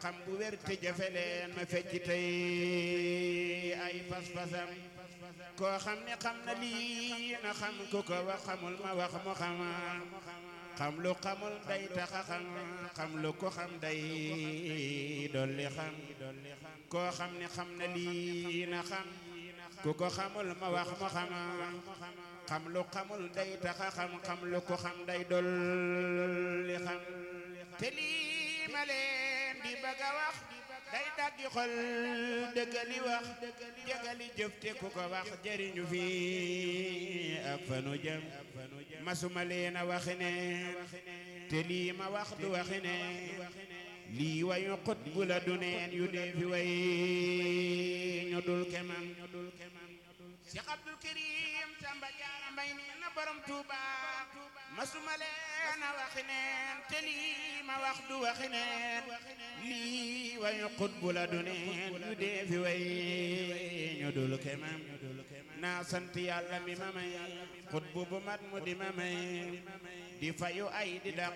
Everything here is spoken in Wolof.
xam bu wér te jëfe leen ma fecc tey ay pas-pasam koo xam ne xam na lii na xam ku ko wax xamul ma wax mu xam xam lu xamul day taxa xam xam lu ko xam day dolli xam koo xam ne xam na lii na xam ku ko xamul ma wax mu xam xam lu xamul day taxa xam xam lu ko xam day dolli xam te lii ma leen di bëgg a wax day daggi xol dëggali wax jëgali jëf te ku ko wax jëriñu fi ak fanu jëm masuma leen a waxi ne te lii ma wax du waxi ne lii wayu xut bu la du neen yu dee fi way ñu dul kemam Cheikh Abdul Karim Samba Jaara Mbay nee na borom Tuuba masuma leen a waxi neen te lii ma wax du waxi neen lii wayu xut bu la du neen yu dee fi way ñu dul kemam naa sant yàlla mi ma may xut bu bu mat mu di ma may di fayu ay di dàq